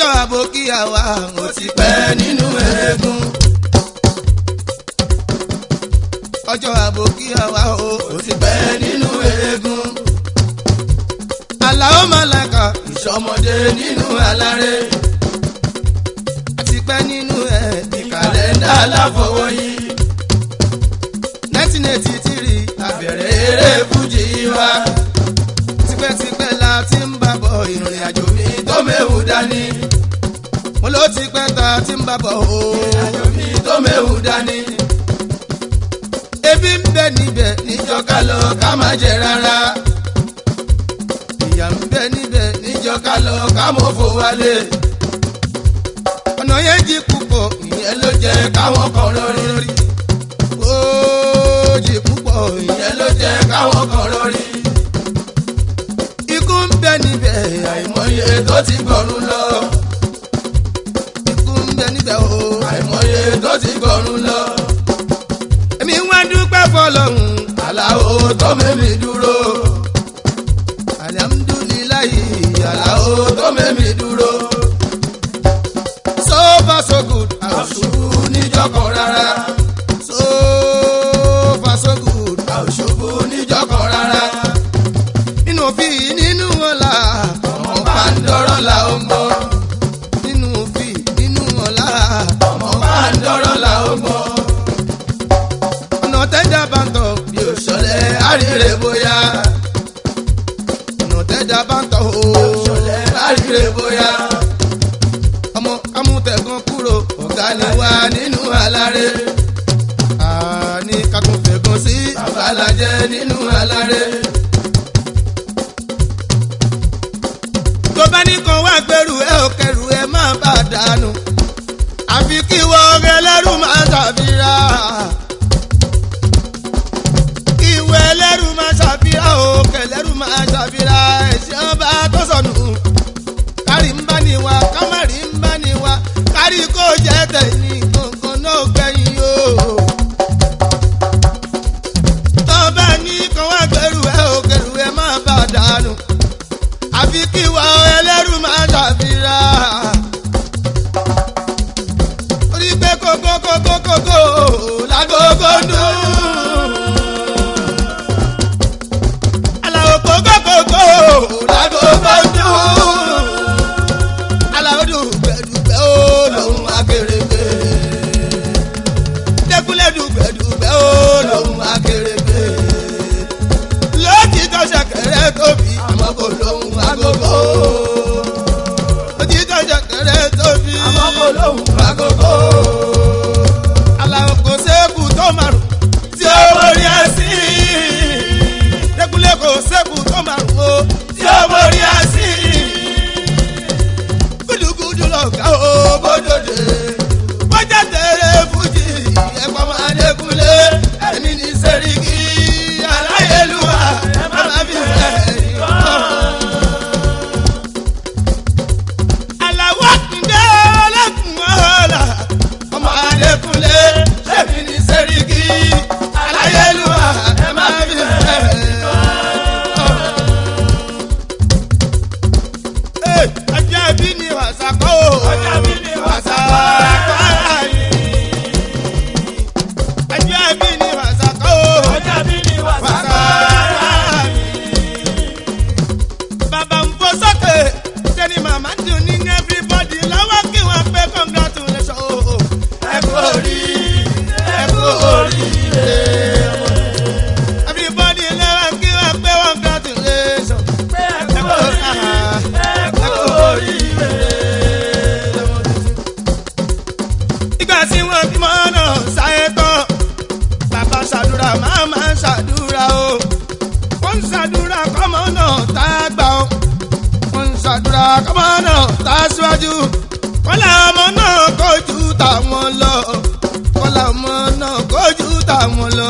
ọjọ́ àbókíyà wa ó ti pẹ́ nínú eégún. ọjọ́ àbókíyà wa ó ti pẹ́ nínú eégún. Àlàó Màláíkà ìṣọmọdé nínú aláré. àti pẹ́ nínú ẹ̀ ní kàlẹ́ndà aláfọwọ́yí. nineteen eighty three àbẹ̀rẹ̀ eré fújì wa. tipẹ́tipẹ́ la ti ń bá bọ̀ ìrìn àjò mi tó méwu dání. mo ló ti pẹ́ ta ti ń bá bọ̀ o. ìrìn àjò mi tó méwu dání. ebi ń bẹ níbẹ̀ níjọ́ ká lọ ká má jẹ rárá. ìyà ń bẹ níbẹ̀ níjọ́ ká lọ ká mọ̀ fò wálé. ọ̀nà yẹn jí púpọ̀ ìyẹn ló jẹ́ káwọn kan lórí. ó jí púpọ̀ ìyẹn ló jẹ́ káwọn kan lórí. ikú ń bẹ níbẹ̀ àìmọye tó ti gbọ̀run lọ. ikú ń bẹ níbẹ̀ o àìmọye tó ti gbọ̀run lọ. èmi wá dúpẹ́ fọlọ́hún aláwo tó mẹ́mi dúró. alihamudulilayi aláwo tó mẹ́mi dúró. so far so good àwòṣubú níjọkọ̀ rárá. so far so good àwòṣubú níjọkọ̀ rárá. nínú òfin nínú ọ̀la ọmọ bá ń dọ́rọ̀ la ó gbọ́. nínú òfin nínú ọ̀la ọmọ bá ń dọ́rọ̀ la ó gbọ́. ọ̀nà tẹ́jà bá ń tọ̀ bí òṣọlẹ̀ àríre bóyá. ọ̀nà tẹ́jà bá ń tọ̀ o òṣọlẹ̀ àríre bóyá. ọmọ amútẹ̀gàn kúrò ọ̀gá ni wá nínú aláré. àní kakún fẹ̀gàn sí àbálàjẹ́ nínú aláré. tó bá ní kan wá gbẹrù ẹ ò kẹrù ẹ má bà dànù àfi kí wọ́n ẹlẹ́rù máa ṣàfihàn kí wọ́n ẹlẹ́rù máa ṣàfihàn o kẹlẹ́rù máa ṣàfihàn ẹ̀sìn ọba tó sọnù kárí ń bá ní wa kámárì ń bá ní wa kárí kó jẹ́ tẹ̀yìn kankan náà gbẹ̀yìn o. tó bá ní kan wá gbẹrù ẹ ò kẹrù ẹ má bà dànù àfi kí wa ẹlẹ́rù máa ṣàfihàn. orí pé kókó kókó kókó lágógó dùn. aláwo kókó kókó lágógó dùn. aláwo dùgbẹ̀dùgbẹ̀ ó lòun akérèké. dẹ́kunlé dùgbẹ̀dùgbẹ̀ ó lòun akérèké lójijọ́ ṣẹ̀kẹ̀rẹ̀ tóbi àmọ́ kò lóhùn agogo. lójijọ́ ṣẹ̀kẹ̀rẹ̀ tóbi àmọ́ kò lóhùn agogo. aláwọ̀ kò sẹ́kù tó márùn tí ó borí ẹ̀sìn. dẹ́kunlé kò sẹ́kù tó márùn o tí ó borí ẹ̀sìn. gúdúgúdú lọ̀gá o bódòdè. bọ́jà tẹ̀lé fújì ẹ̀kọ́ máa dẹ́kunlé ẹ̀mí ní sẹ́ríkì aláyélúwà bàbá mi fẹ́ ìkọ́. Àlàwọ̀ kúndé ọlọ́kùn ọ̀la ọmọ Adékúnlé ṣẹ́mi ní sẹ́ríkì aláyélúwà bàbá mi fẹ́ ìkọ́. Ọjọ́ bí ni wàsá kọ́ o. Ọjọ́ bí ni wàsá kọ́ ayé. Ọjọ́ bí ni wàsá kọ́ o. Ọjọ́ bí ni wàsá kọ́ ayé. Bàbá ń fò sókè, sẹ́ni màmá ń dùn ní everybody lọ́wọ́ kí wọ́n pé congratulation o. Ẹ kú orí, ẹ kú oríire. Everybody lọ́wọ́ kí wọ́n pé congratulation. Ẹ kú oríire, ẹ kú oríire ìgbà tí wọ́n fi mọ́ náà ṣayé tán bàbá ṣàdúrà màmá ṣàdúrà o wọ́n ń ṣàdúrà kọ́mọ náà tá a gbà o wọ́n ń ṣàdúrà kọ́mọ náà tá a síwájú kọ́lá ọmọ náà kojú táwọn lọ kọ́lá ọmọ náà kojú táwọn lọ.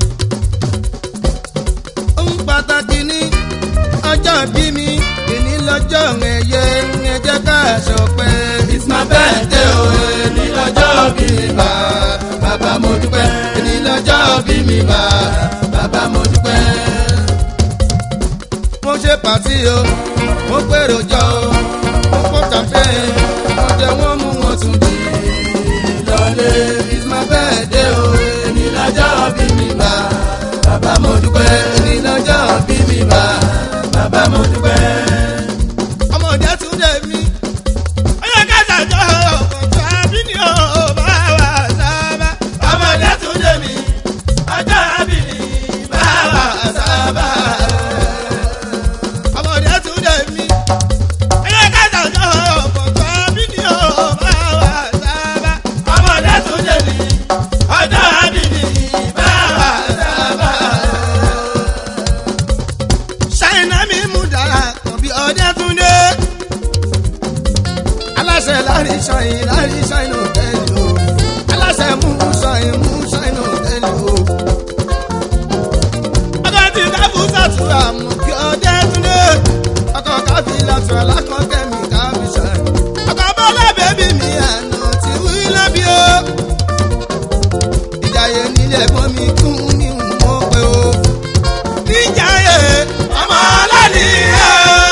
ohun pàtàkì ní ọjọ́ bí mi èní lọ́jọ́ ẹ̀yẹ ẹ̀jẹ̀ ká ṣọpẹ́. it's my birthday o èní lọ́jọ́ bí mi bá bàbá mo dúpẹ́ èní lọ́jọ́ bí mi bá bàbá mo dúpẹ́. mo ṣe pàtí o mo pèrò jọ o mo pọ̀ champagne jẹ wọ́n mú wọn tún di lọlé it's my birthday o èmi lọ́jọ́ bí mi bá bàbá mo dúpẹ́ èmi lọ́jọ́ bí mi bá bàbá mo dúpẹ́. ọmọdé tún dé mi ọyọ kẹta jọ ọkọ àbí ni ó bá wà sábà. ọmọdé tún dé mi ọjọ́ àbí ni bá wà sábà. ọmọdé tún dé mi ọyọ kẹta jọ ọkọ àbí ni ó bá wà sábà. ọmọdé tún dé mi ọjọ́ àbí ni bá wà sábà. ṣáínà mi mú dára kan bí ọdẹ tún dé aláṣẹ lárí ṣáìn lárí ṣáìn òtẹ́lì o aláṣẹ mú ṣáìn mú ṣáìn òtẹ́lì o. ọkọ tí káfù sàtúrà mú kí ọdẹ túnde ọkọ káfí látọ̀ alákọ̀ọ́kẹ́ mi káfí ṣáìn. ọkọ bọ́lá bẹ́bí mi àná ti wí lábí o. ìjàyè nílé ẹ̀gbọ́n mi kún mi mọ́ pé o. níjàyè ọmọ ọlọ́nìyẹ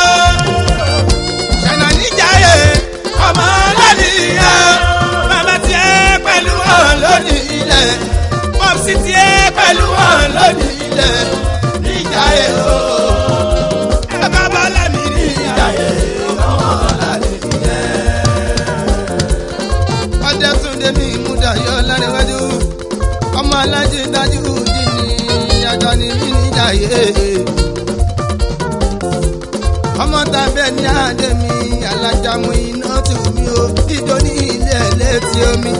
ṣáínà níjàyè ọmọ lónìí bàbá tiẹ̀ pẹ̀lú wọn lónìí ilẹ̀ pọ́psì tiẹ̀ pẹ̀lú wọn lónìí ilẹ̀ níjà yẹ o. ẹ bá bọ́lá mi ní ìjà yẹ ọmọ lálẹ́ ilẹ̀. ọdẹ túnde mi múdà yọ lárẹ́wájú ọmọ alájí dájú dì ní ajá ni mí níjà yẹ ọmọ tàbí ẹni àdé mi alájàmú iná tì mí o ìjọ ní ilé ẹlẹ́tì omi.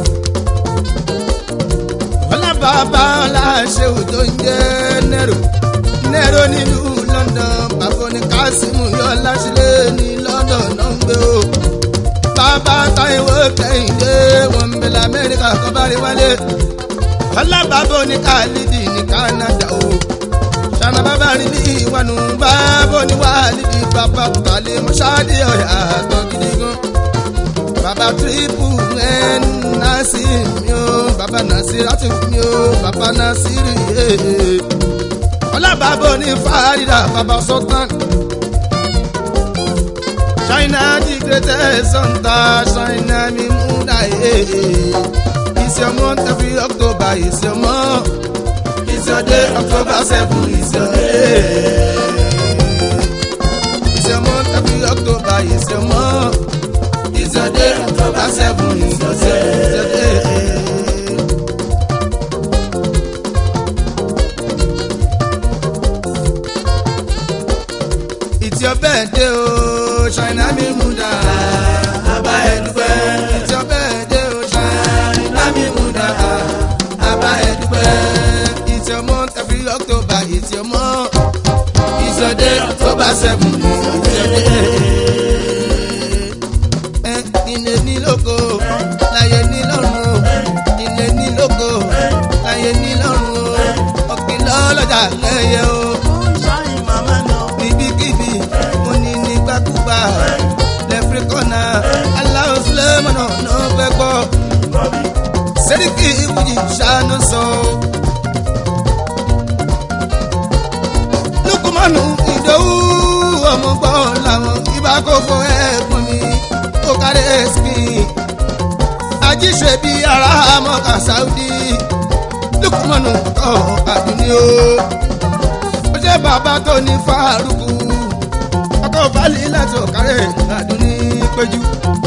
ọlábàbà ọláṣẹ òjò ń jẹ́ nẹ́rò nẹ́rò nílùú London bàbá ní kásímù yọ láṣìlẹ̀ ní London náà ń gbé o. bàbá táìwò kẹ́hìndé wọn ń bẹ lamẹ́ríkà kọ́bárí wálé. ọlábàbà ní kálídì ní Canada o sana bàbá rí ní ìwànú bàbá oníwàlì ní bàbá tàlẹ́ mọ́ṣáàdì ọ̀yà àtọ̀ gidi gan. bàbá tírípù ẹn násì mi ó bàbá násì láti mi ó bàbá násì rí yé. ọlábàbá oní fàárìdà bàbá sultan. China the greatest hunter China mi múdà yé. It's your month every October it's your month. It's your day, October 7 is your day. It's your month, every October is your month. It's your day, October 7 is your day. It's your day. It's your birthday, oh, China mi muda. Aba ẹdúpẹ́. It's your birthday, oh, China mi muda. Aba ẹdúpẹ́. It's your month every October, it's your month. It's your day, October 7 is your day. Ẹ ilé ní lóko, láyé ní lọ́run o. Ilé ní lóko, láyé ní lọ́run o. Ọ̀gbìn lọ́lọ́jà lẹ́yẹ o. Níbikíbi, mo ní nígbàkúgbà. Lẹ́fíríkọ́nà, aláwọ̀ Sulemọ́nà náà fẹ́ gbọ́. Sẹ́ríkì ìwúyì ṣàánú sọ. lukumanu ìdòwú ọmọ gbọ́ làwọn ibà kò fọ ẹ̀gbọ́n mi ó kárí ẹ̀sìnkì ajíṣe bí ara mọ́ka sáúdí lukumanu kọ́ àdúní o ó ṣe bàbá tó ní fàárùkù ọkọ̀ balẹ̀ láti ọ̀kárẹ̀ àdúní péjú.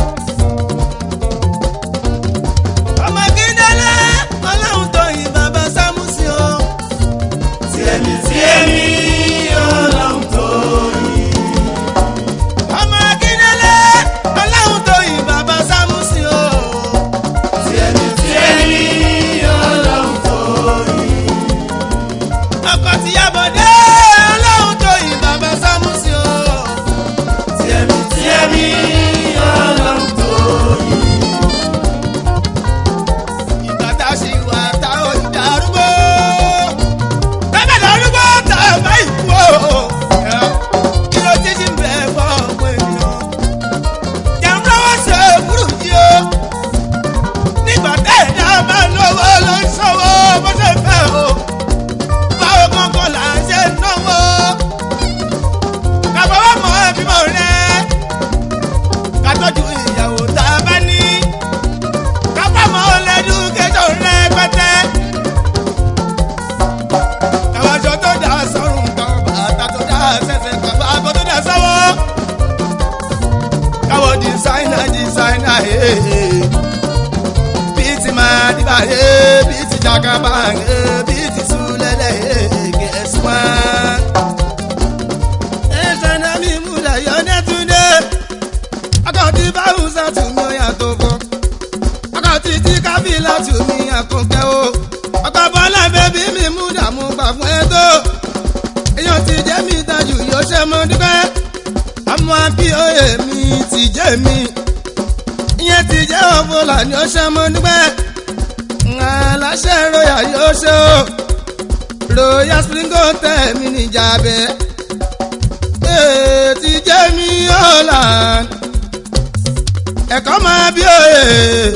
ọmọ kíndélé ọlọ́run tó yin bàbá sámúsì o Tiẹ̀mí tiẹ̀mí ọlọ́run tó yìn. ọmọ akíndélé ọlọ́run tó yin bàbá sámúsì o. Tiẹ̀mí tiẹ̀mí ọlọ́run tó yìn. ọkọ̀ tíyàbọ̀dé ọlọ́run tó yin bàbá sámúsì o. Tiẹ̀mí tiẹ̀mí ọlọ́run ṣáínà dísáínà bíi ti máa dìbà bíi ti jagaba bíi ti sulẹ̀lẹ̀ gẹ̀ẹ́sùn. ẹ̀ṣẹ̀ náà mi múlẹ̀ yọ nẹ́túndé akọ̀tí báwùn sàtúmọ̀ yàtọ̀ fún akọ̀tí tí kábílà tùmí àkùnkẹ́ o ọkọ̀ bọ́lá bẹ́bí mi mú dààmú gbà fún ẹ tó èèyàn ti jẹ́ mi dájú yóò ṣe mọ́ dúpẹ́ àmọ́ bí oyè mi ti jẹ́ mi ìyẹn ti jẹ́ ọ̀fọ̀là ni ó ṣe mọ́ dúpẹ́ aláṣẹ royal yóò ṣe o royal spring hotel mi níjà bẹ́ẹ̀ ti jẹ́ mi ọ̀la ẹ̀kọ́ máa bí òye.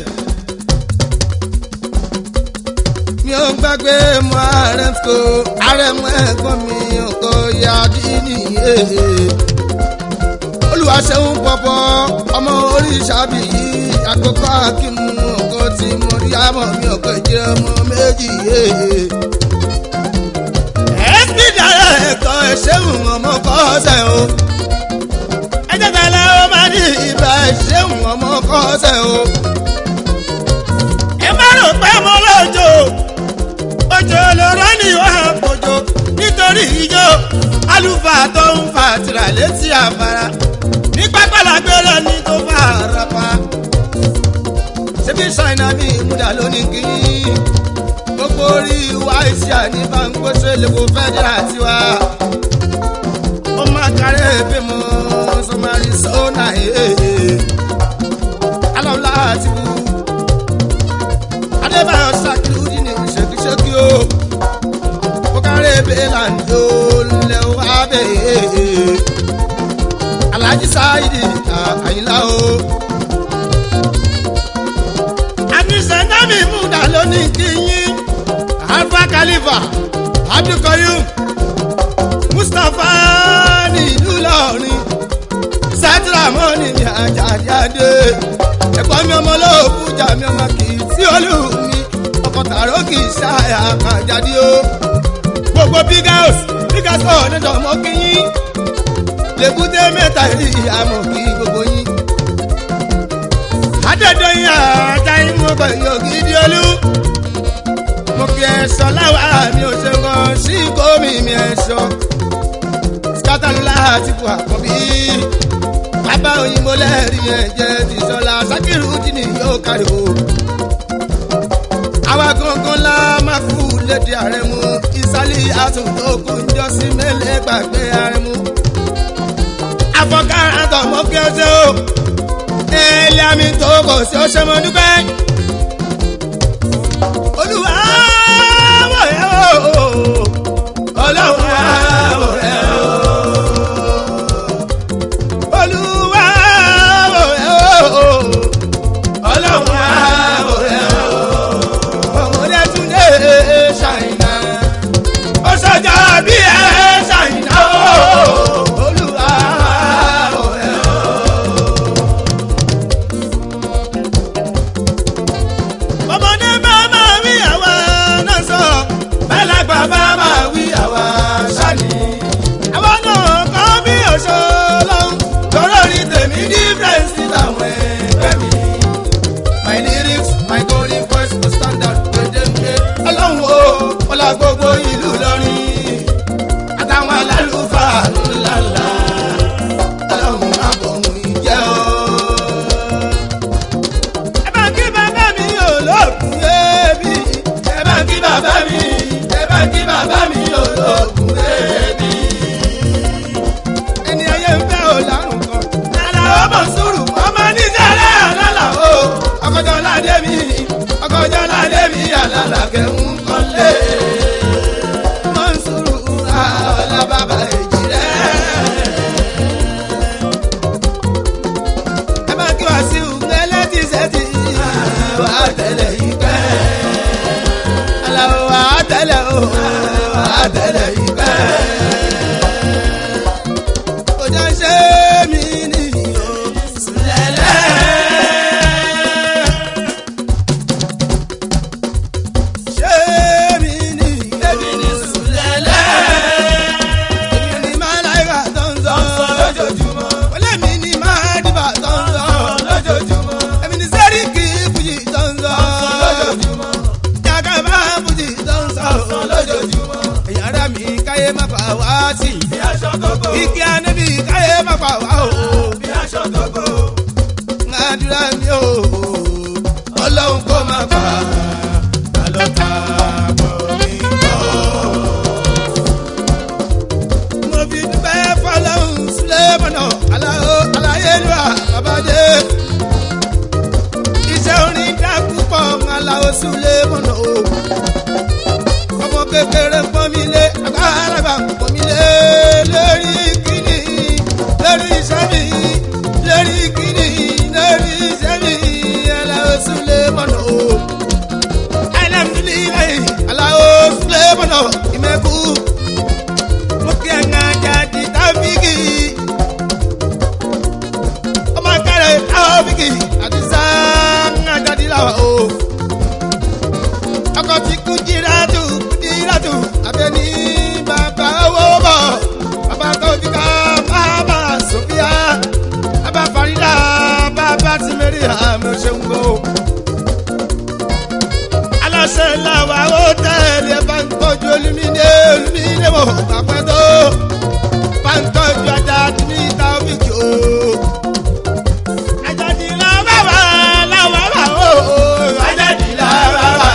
mi ò gbàgbé mọ ààrẹ kò ààrẹ mọ ẹ̀gbọ́n mi kò yá dídì yé. olùwàṣẹ́hún pọ̀pọ̀ ọmọ oríṣàbí yìí àkókò akínú ọkọ tí mo rí àmọ́ mi ò pé jẹ́ ọmọ méjì yé. ẹ̀sì dára ẹ̀kọ́ ẹ̀ṣẹ̀hún ọmọ kọ́sẹ̀ o. ẹ̀jẹ̀ tẹ̀lé ó máa ní ìbá ẹ̀ṣẹ̀hún ọmọ kọ́sẹ̀ o. ẹ má rò pé mo lọ́jọ́ òjò lọ́rọ́ ni ó hàn kojú nítorí ijó àlùfáà tó ń fa tìrà létí àfàrà ní pápálá gbéra ní tó fà rapa. ṣébí ṣáínà mi ìmúdà lónìí kí gbogbo orí wa ìṣe àní báńkóṣe lèkó fẹ́dírà tiwa. ó máa kárẹ́ bí mo sọmarí sọ́nà èèyàn alọ́lá àti wù adébáyọ̀ ṣàkíyù ní ṣèkíṣèkí o ó kárẹ́ bẹ́ẹ̀là ní olè wá bẹ́ẹ̀ alhaji sáyidi àyìnlá o. àníṣe nábì múdà lónìí kí yín alfa khalifa abdulkoyum mustapha ní ìlú lọrin sátìrámọ́nì ní àjàjáde ẹ̀gbọ́n mi ọmọ olóògùn jà mí ọmọ kì í sí olú mi ọkọ̀ tààrọ́ kì í ṣàyà àkàjáde o gbogbo big house big house ọ̀ níjọ́ mọ́ kí yín lèbúté mẹ́ta rí àmọ̀ kí gbogbo yín. adédọ́yìn àjà inú pẹ̀lú ògidì olú. mo fi ẹ̀ṣọ́ láwa mi ò ṣe kan sí gómi mi ẹ̀ṣọ́. skátàlúlá àti bu àkọ́bí. bàbá òyìnbó lẹ́rìí yẹn jẹ́ ti sọ́la sákìrù dínì yóò kárí o. àwa gangan la máa kú lédè àrẹ̀mú ìsálí àtúntò kò ń jọ sí mẹ́lẹ́ gbàgbé àrẹ̀mú afọkàrà tọmọ kí o ṣe o ilé àmì tó kò sí ó ṣe mọ dúpẹ́. olúwa wò yẹ o ọlọ́run wò yẹ o olúwa wò yẹ o ọlọ́run wò yẹ o ọmọdé tún dé ṣàyìnà ó ṣọjọ́ bí ẹ ṣàyìnà o olúwa. ọmọdé bá máa wí àwa náà sọ bẹ́lẹ́gbà bá máa wí àwa sani. àwa náà kọ́ bí oṣó lọ́hùn tọ́rọ ní tèmi dífẹ́ǹsì táwọn ẹgbẹ́ mi. my lyrics my golden voice go stand out gbẹdẹgbẹ. ọlọ́run o ọlá gbogbo ìlú lọ́rin àtàwọn alálùfáà ńláńlá ọlọ́run má bọ̀ mú ìjẹ́ o ẹ bá kí bàbá mi olóògùn yébi. ẹ bá kí bàbá mi ẹ bá kí bàbá mi olóògùn yébi. ẹni ayé ń fẹ́ o lárùn kan. lálá ọmọ sùúrù ọmọ nísàlẹ̀ àlálà o. ọkọjọ́ ládé mi ọkọjọ́ ládé mi àlálà kẹ́hún kọ́lé. mọ̀ ń sùúrù àlá bàbá èjì rẹ̀. ẹ bá kí wá sí ùgbẹ́lẹ́ tí sẹ́tì wà á tẹ̀lé yìí pẹ́. aláwọ̀ wà á tẹ̀lé o wà á tẹ̀lé yìí pẹ́. kò jẹ́ ṣé mi nìyí o lẹ́lẹ́. ṣé mi nìyí o lẹ́lẹ́. èmi ni máa láyà tó ń sọ lójoojúmọ́. wọlé mi ni máa dìbà tó ń sọ lójoojúmọ́. igi anabi káyé má pa wá o. bí aṣọ tókò. àdúrà mi o ọlọ́run kò má bà á lọ́ta bọ̀ mí bọ̀. mo fi dúpẹ́ fọlọ́run sulemọ̀nà aláwo aláyélúwà babadé. iṣẹ́ orin dá púpọ̀ aláwo sulemọ̀nà o. ọmọ kékeré ń pọ́n mi lé àgbàlagbà ń pọ́n mi lé lórí kíní lórí iṣẹ́ mi lórí kíní lórí iṣẹ́ mi aláwo sulemọ̀nà o. alhamdulilayi aláwo sulemọ̀nà ìmẹ̀kú mo kí ẹ̀ ń jáde tábìgì ọmọ kẹrẹ tábìgì àti sáà ń jáde láwa o ọkọ tí kú jírátù kú jírátù abẹni bàbá owó bọ bàbá tó fi ká bàbá sofia bàbá farida bàbá tìmẹrì àmì òṣèǹgbò. aláṣẹ làwọn ó tẹ̀lé bá ń tọ́jú olùmíní olùmíní mọ̀ pàpẹ́ tó bá ń tọ́jú ajá ní tábìkì o. Àjàdí la bàbá la bàbá o. Àjàdí la bàbá.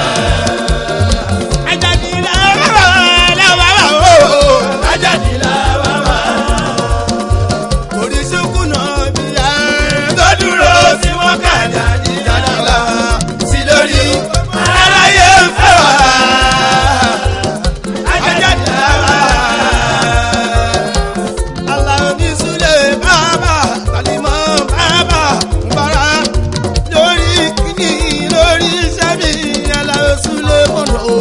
Àjàdí la bàbá la bàbá o. Àjàdí la bàbá. Oríṣiríkù náà bí a tó dúró tí wọ́n kà jáde dáadáa sí lórí. Aráyé ń fẹ́ wá. Àjàdí la bàbá. Aláwo ní Súlẹ̀ bàbá, Tàlímọ̀ bàbá, Mbàrà lórí kíní lórí iṣẹ́ mi, Aláwo Súlẹ̀ mọ̀nà o.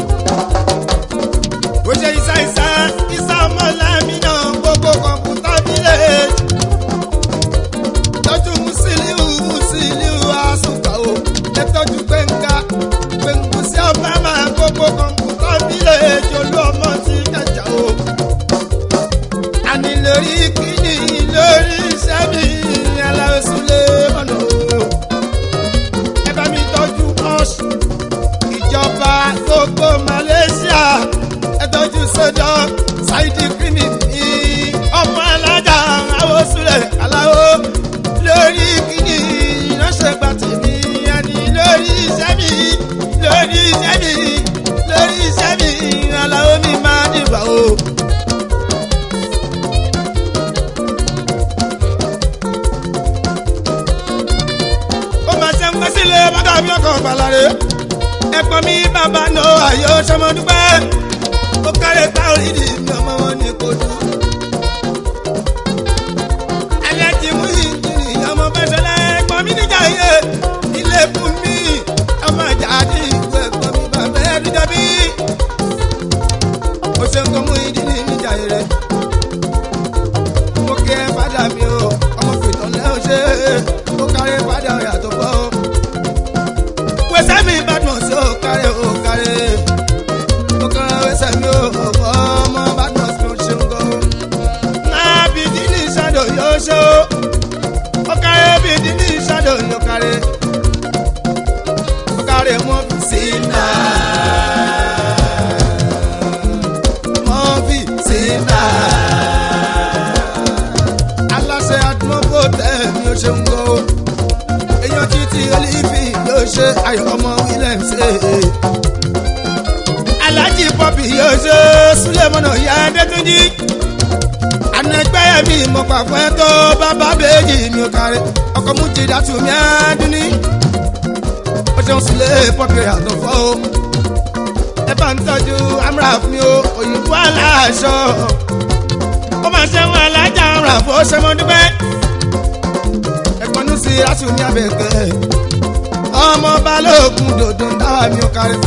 Ó ṣe ìsá ìsá, ìsá ọmọlámi náà gbogbo kọ̀ǹpútà bílẹ̀. Tọ́jú Mùsílíù Mùsílíù Àsùnkà o. Ẹ tọ́jú Gbẹ̀ngà Gbẹ̀ngùsí ọba máa gbogbo kọ̀ǹpútà bílẹ̀. Jolú ọmọ ti kẹjà o àní lórí kíni lórí iṣẹ́ mi aláwọ̀sùlẹ̀ ọ̀nà o. ẹ bá mi tọ́jú ọ̀ṣun ìjọba gbogbo malaysia ẹ tọ́jú sójọ́ ṣáìdì kíni ní ọmọ alájà àwọ̀sùlẹ̀ aláwọ̀ lórí kíni ránṣẹ́ gbà tèmi àní lórí iṣẹ́ mi lórí iṣẹ́ mi lórí iṣẹ́ mi aláwọ̀ mi máa dìbò o. ó máa ṣe ń gbé sílé bàtà mi ọkọ̀ balare. ẹ̀pọ̀n mi bàbá nà ayọ̀ sọmọdúpẹ́. ó kárẹ̀ táwọn ìdí mi ọmọ wọn ní kojú. alẹ́ ti mú ìjìnlẹ̀ ọmọ bẹ́sẹ̀lẹ̀ ẹ̀pọ̀n mi níjà yé. ilé fún mi ọmọ ìjà àti ìwé ẹ̀pọ̀n mi bàbá ẹ̀dùn jẹ́bí. ó ṣe ń kọ́ mú ìdílé níjà yé rẹ̀. mo kí ẹ fàdà mi o ọmọ fìtàn lẹ́hìn ṣe ó kárẹ̀ fàdà rẹ̀ àtọ́gbọ́ o wẹsẹ̀ mi ìbàdàn sí ó kárẹ̀ ó kárẹ̀ ó kárẹ̀ wẹsẹ̀ mi ó ọmọ ìbàdàn sí ó ṣeun gan. náà bìdí ní ìṣàdó yóò ṣe ó ó kárẹ̀ bìdí ní ìṣàdó yóò kárẹ̀ ó kárẹ̀ mọ́ fi sí náà mọ́ fi sí náà aláṣẹ àdúgbò tẹ̀ mi ó ṣeun gan o èèyàn títí olífì yóò ṣe ayọ̀ ọmọ william ṣe. alájí pọ́pì yóò ṣe súlẹ̀mọ́nà ìyá adétúnjì. anẹgbẹ́ mi mo pàfẹ́ tó bàbá bèjì mi ò kárí ọkọ̀ mú ti dàtú mi àdúní. ó ṣeun sílẹ̀ pọ́pì àtọ̀fọ́ o. ẹ bá ń tọ́jú amúra fún mi o òyìnbó aláṣọ. ó máa ṣe wọn alájà amúra fún ó ṣe mọ́ dúpẹ́ ẹ̀gbọ́n sí aṣọ ní abẹ́kẹ́ ọmọ balógun dòdò dáwà mi ò kárí.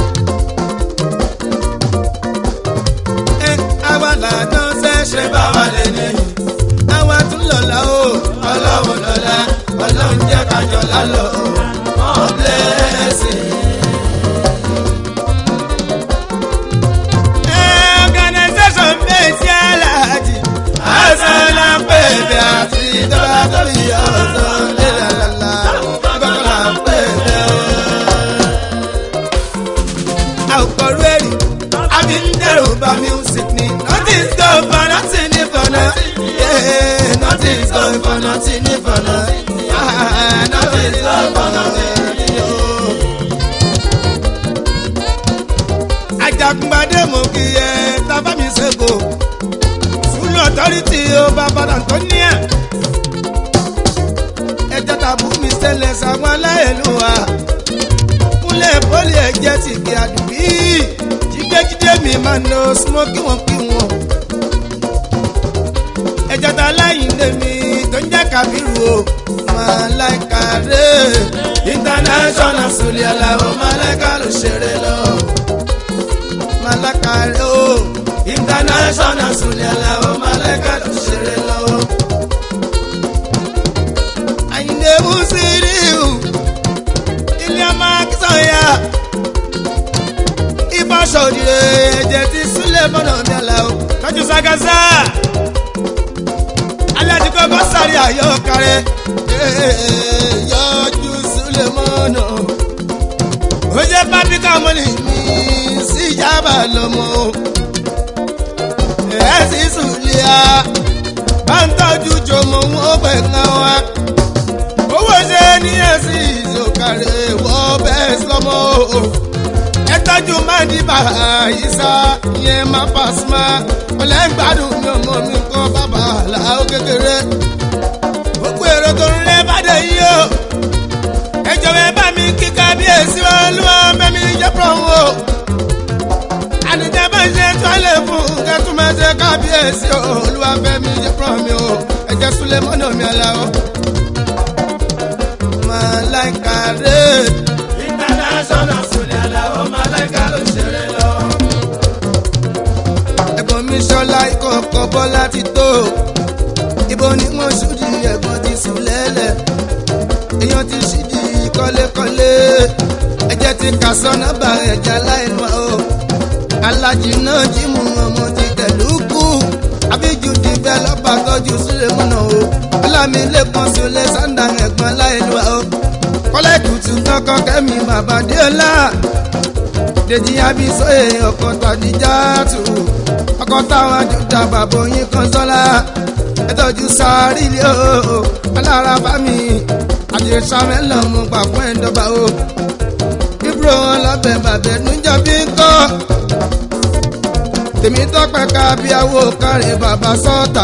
ẹ àwa làdán ṣẹ̀ṣẹ̀ bá wà lẹ́yìn àwa tún lọ́la o ọlọ́run lọ́la ọlọ́run jẹ́ kájọ lálọ́ God bless you. Organisation bẹ́ẹ̀sì aláàjì àṣàn là ń pè bí àti ìjọba tó bí ọ̀sán lélàlálà gbọ́dọ̀ là ń pè bí ọ́. àwòkọ́rú èrì àbí ń dẹ̀rù bá music ni nothing go for nothing ní fọ̀nà for nothing ní for nothing. Ah, nothing is all for nothing. ajagunbadé mo kì í ẹ tábà mi ṣègò sùúrù ọ̀tọ́rìtì ó bá padà tó ní ẹ̀. ẹjọ́ tàbú mi ṣẹlẹ̀ sáwọn aláìlúwa kúnlẹ̀ pọ́lì ẹ̀jẹ̀ ti kí àdùbí jígbéjídé mi máa ń lo smoky wọn kí wọn. ẹjọ́ ta láyìn lèmi tó ń jẹ́ kábírù o màláìka rè international sùlẹ̀ aláwọ̀ màláìka ló ṣeré lọ malaka rẹ o international sùnìyà làwọn malaka tó ṣeré lọ. àyìnlẹ̀ musiriu ilé ọmọ akínsọ̀yà ìbáṣọ̀dìrẹ ẹ̀jẹ̀ ti súlẹ̀ bọ́nà mi àlà o. tọ́jú sagasa alájùkọ́ bá sáré ayọ̀ kárẹ́ yọjú súlẹ̀ mọ́nà ó jẹ́ pápíkà mọ́lì mi sí jábà lọ́mọ ẹ̀ sì sùlẹ̀ à bá ń tọ́jú jọmọ wọn pẹ̀ kan wá owó ṣe ní ẹ̀sìn ìzòkàrẹ̀ wọ́n bẹ́ẹ̀ sọmọ ẹ tọ́jú máa di bàbá ìsá ìyẹn má pàṣímà ọ̀lẹ́gbàdùn mi ọmọ mi kọ́ bàbá làwọn kékeré gbogbo èrò tó ń lé bàdé yìí o ẹ jọ̀wọ́ ẹ bá mi kí kábíyèsí olúwa bẹ́mi jẹ́ pọ̀nwó ànìjẹ́ bá ń ṣe tọ́lẹ̀ fún kẹ́tù máa ṣe kábíyèsí olúwa bẹ́mi jẹ́ pọ̀nmi o ẹ jẹ́ súlẹ̀ mọ́nà mi àlá o. Màláìka rè international sùlẹ̀ aláwọ̀ màláìka ló ṣeré lọ. ẹ̀gbọ́n mi ṣọlá ìkọ̀kọ̀ bọ́lá ti tó ibo ni wọ́n ṣùdí ẹ̀gbọ́n ti sùn lẹ́lẹ̀ èèyàn ti ṣídì kọ́lékọ́lé ẹ̀jẹ̀ ti kà sọ́nà bá ẹ̀jẹ̀ aláìlú o alájì náà jí mu ọmọ ti tẹ̀lú kú àbíjú dìbẹ́lọ́pà tọ́jú sílẹ̀ mọ́nà o ọlámi lẹ́kàn sílẹ̀ sàǹdà ẹ̀gbọ́n aláìlú o kọ́lá ìtùtù kankan kẹ́mi bàbá déọlá dèjì abisoye ọkọ̀ tàdíjà tù ọkọ̀ táwọn àjùdà bàbá oyin kan sọ́la ẹtọ́jú sáré ilé o alára bá mi àdìsá mẹ́lọ̀ mo gbà fún ẹ̀ńdọ́gba o ibro ọlọ́bẹ̀ bàbẹ̀ nújà bí ń kọ́ tèmi tọ́pẹ́ ká bí awo kárí bàbá sọ́ọ̀tà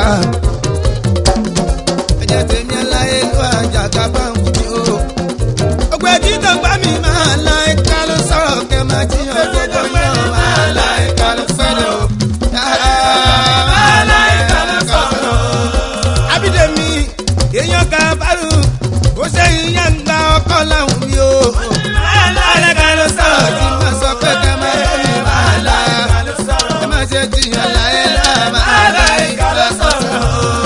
ẹ̀jẹ̀ tèmi ẹláyé ló àjàgà bá ń kú o ọgbẹ́ títọ́ gbá mi máa la ẹ̀ka ló sọ̀rọ̀ kẹ́ máa jiyàn gbogbo yàn máa la ẹ̀ka ló sọ̀rọ̀ máa la ẹ̀ka ló sọ̀rọ̀ abídẹ́mi èèyàn kan bárù ó ṣe ìyá ń gba ọkọ láwùn mi o. alága ló sọ̀rọ̀ tí mo sọ pé kẹ́ máa yọ mi máa la ẹ má ṣe jiyàn láyé náà máa la ẹ̀ka ló sọ̀rọ̀.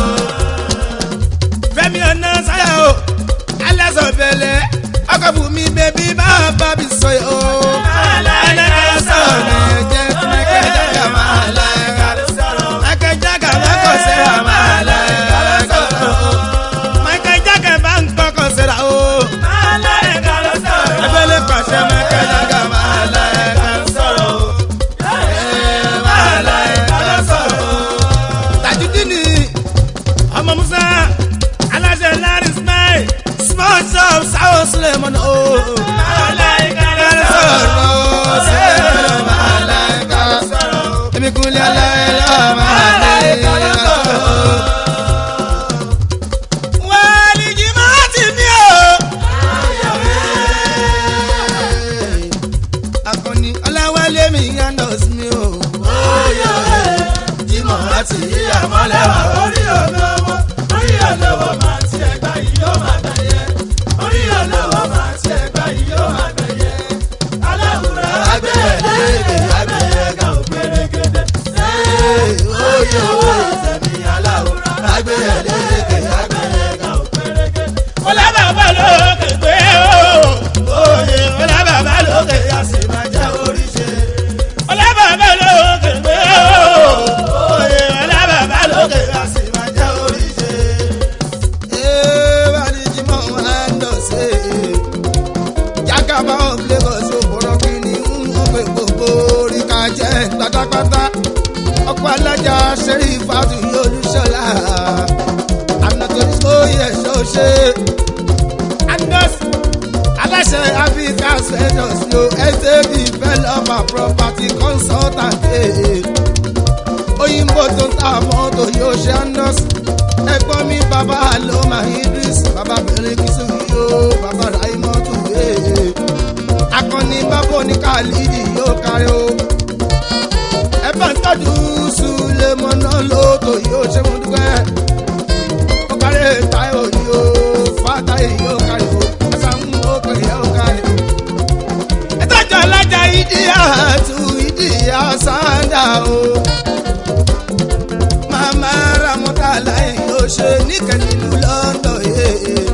fẹ́mi ọ̀nà sáyà o alásọ̀ bẹ̀lẹ̀ ọkọ̀ bù mí bẹ́bí bá bá mi sọ yìí o. alága ló sọ̀rọ̀ ní ẹ̀jẹ̀ tí mẹ́kẹ́ jágà máa la ẹ̀ka ló sọ̀rọ̀. mẹ́kẹ́ jágà mẹ́kọ̀ sẹ́ra máa la ẹ̀ka ló sọ̀rọ̀. Michael Jackson bá ń kọ́kọ́ síra o. Ẹgbẹ́lẹ́ pàṣẹ Michael Jackson máa la ẹ̀ka sọ̀rọ̀ o. Máa la ẹ̀ka sọ̀rọ̀ o. Tajudini ọmọ Musa aláṣẹ Larry Smile small shop Sáwọ́ Suleiman o. Máa la ẹ̀ka sọ̀rọ̀ o. Suleiman máa la ẹ̀ka sọ̀rọ̀ o. Èmi kúnlẹ̀ aláìlá máa la ẹ̀ka sọ̀rọ̀ o. Wàlìjì máa ti mí o. Akọni Ọláwálé mi yànnà sí mi o. Jímọ̀ láti yíyá mọ́lẹ̀ wá orí olówó orí olówó máa ti ẹgbà yìí yóò máa gbẹ̀yẹ orí olówó máa ti ẹgbà yìí yóò máa gbẹ̀yẹ aláwùrọ̀ àgbẹ̀ ventures yo estate developer property consultant eh. òyìnbó tó ń ta mọ́tò yóò ṣe andos ẹ̀gbọ́n mi bàbá aloma idris bàbá bẹ̀rẹ̀ kìsù yóò bàbá raimotu eh. akọni bàbá oníkàlídì yóò kárí o ẹ bá ń tọ́jú sulemọ́nà lóòótọ́ yóò ṣe mú dúpẹ́ ó kárí táyọ̀ yóò fàtáyì yóò kárí o ẹ̀sán ń mú òkè yóò kárí o ẹtọ́jú alájà ìdíyà tu ìdíyà sáńdà o. màmá ramọ́tà láì yóò ṣe níkẹyìn ìlú london yé.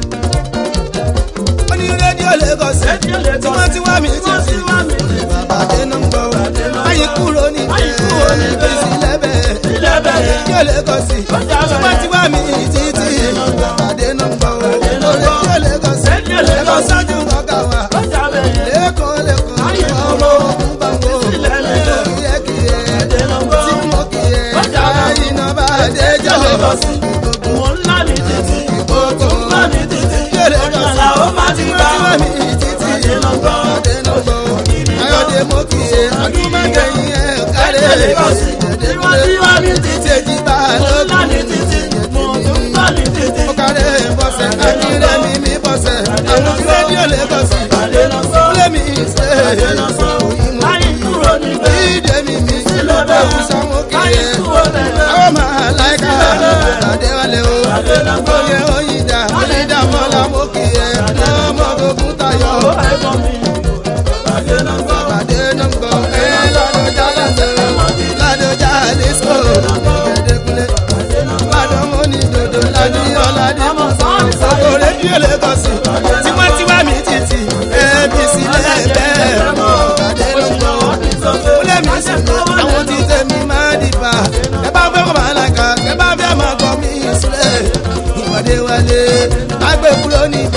ó ní rédíò lagos Rédíò Lagos. tí wọ́n ti wá mi títí. Tí wọ́n ti wá mi títí. bàbá dénú ń gbọ́ Bàdé náà ń báyìí gbọ́. kúrò ní Báyìí kúrò ní bẹ́ẹ̀ bẹ́ẹ̀. sí lẹ́bẹ̀. Sílẹ̀ bẹ́ẹ̀. rédíò lagos tí Ọjà bẹ́ẹ̀. wọ́n ti wá mi títí. bàbá dénú ń gbọ́ Bàdé náà ń gbọ́. rédíò lagos Rédíò Lagos. ẹ̀kọ́ sọ́jú ọ̀gá wa ọjà bẹ̀rẹ̀ lẹ́kọ̀ọ́ lẹ́kọ̀ọ́ Ayé ọmọ ogun bango Sílẹ̀ lẹ́yìn. kíyẹ́kíyẹ́ Bàdé náà ń gbọ́. tí mo kíyẹ́ Ọjà bẹ̀rẹ̀. àyìnà bá dé jọ Lagos. Mo ńlá ní títì. ìgbókò Ńlá ní títì. Rédíò Lagos. Ọjà làwọn máa ti bá. tí wọ́n mi títí Bàdé náà ń gbọ́. Bàdé náà gbọ́ ayọ̀dé mo kíyẹ́ adúmọ̀kẹ́yìn ẹ̀ kárẹ̀ Rédíò Lagos. Tí wọ́n ti wá mi títì. títí èjì bá Mo ńlá ní lókun títì. Mo tún ńlá ní títì. ó kárẹ̀ bọ́sẹ̀ akíndé mi mi bọ́sẹ̀ àwọn rédíò Lagos Bàdé náà ń gbọ́. kúlẹ̀ mi ṣe Bàdé náà ń gbọ́. Báyìí kúrò níbẹ̀. ìdè mi mi Sílẹ̀ bẹ́ẹ̀. àwùsá mo Báyìí kíyẹ́. kúrò níbẹ̀. àwọn máa láìka àdéwálé o Bàdé náà ń gbọ́. oyè oyinda oyinda mọ́lá mo kì í ẹ̀ ọmọ ogun tayọ Ó ẹ̀gbọ́n mi. Bàdé náà ń gbọ́. pàdé náà ń gbọ́ ẹ ládọjà lẹsẹ ládọjà lẹsọ ìdẹdẹkulẹ ládọ mo ní dodo ládìyọ ládì sọkò rédíò lẹkọsì tiwantiwa mi títì ẹbí sílẹ̀ bẹ́ẹ̀ pàdé náà ń gbọ́ kúlẹ̀ mi sì ní àwọn tí tẹ̀mí máa dìbà ẹ bá fẹ́ kọ́ máa làkà ẹ bá fẹ́ máa gbọ́ mi sílẹ̀ ìpàdé wálé agbè kúrò níbẹ̀